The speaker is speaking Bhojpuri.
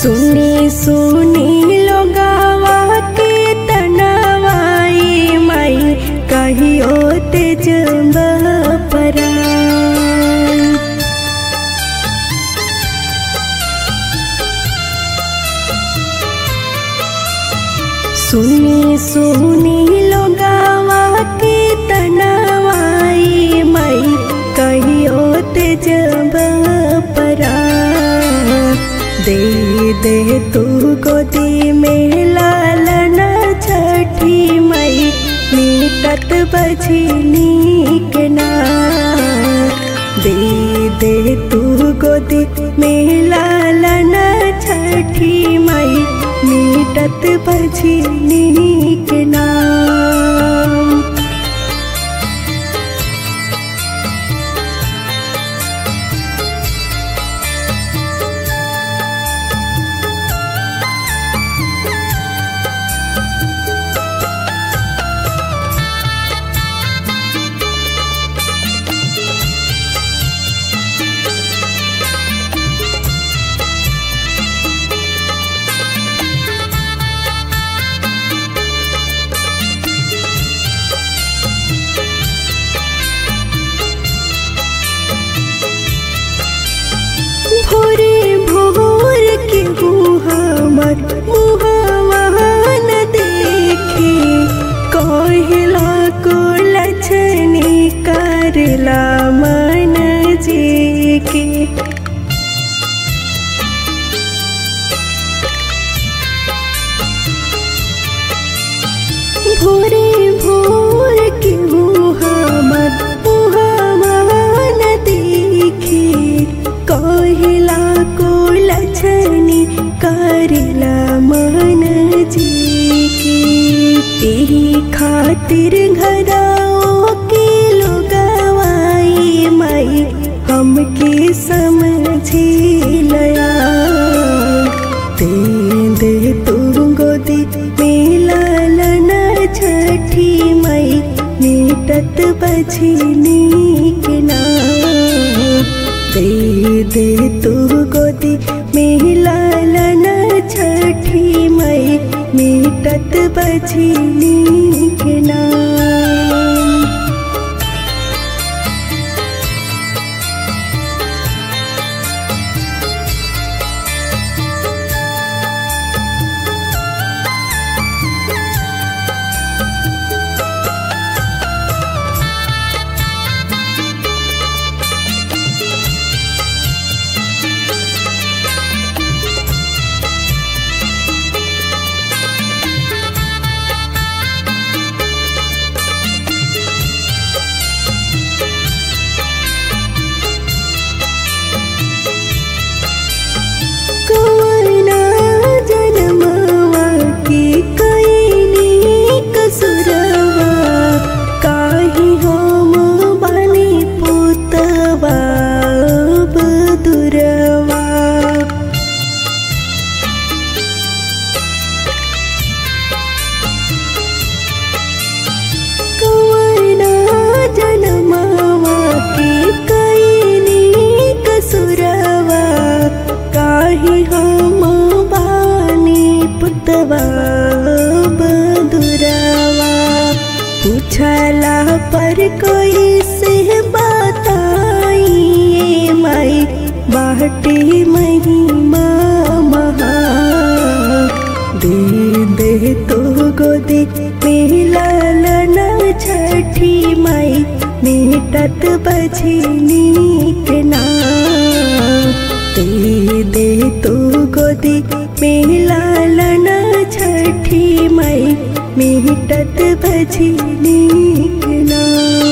सुनी सुनी लोगावा के तनवाई माई कहियो तेज परा सुनी सुनी लोगावा के तनवाई माई कहियो तेज परा दे दे तू गोदी में लालन छठी माई मीटत बझनी के ना दे दे तू गोदी में लालन छठी माई मीटत बझनी के नाम भोरे भोर के हमर मुहावान देखे कहला को लछनी करला मन जी के भोरे भोर के हमर मुहावान देखे कहला को लछनी करला मन जी की तेही खातिर घराओ के लोगवाई माई हमके समझी लया दे दे तू गोदी में लालन छठी माई मीटत बझनी के नाम दे दे तू गोदी में लालन छठी माई मीटत बझनी के नाम कवना जनमवा की कैनी कसुरवा काहि हम बनी पुतवा बदुरवा कवना जनमवा की कैनी कसुरवा काहि हम बानी पुतवा बदुरवा पूछला पर कोई से बताई माई बाटी महिमा महा दे दे तो गोदी में लालन छठी माई मीटत बझनी के नाम दे दे तो गोदी में लालन छठी माई मीटत बझनी के नाम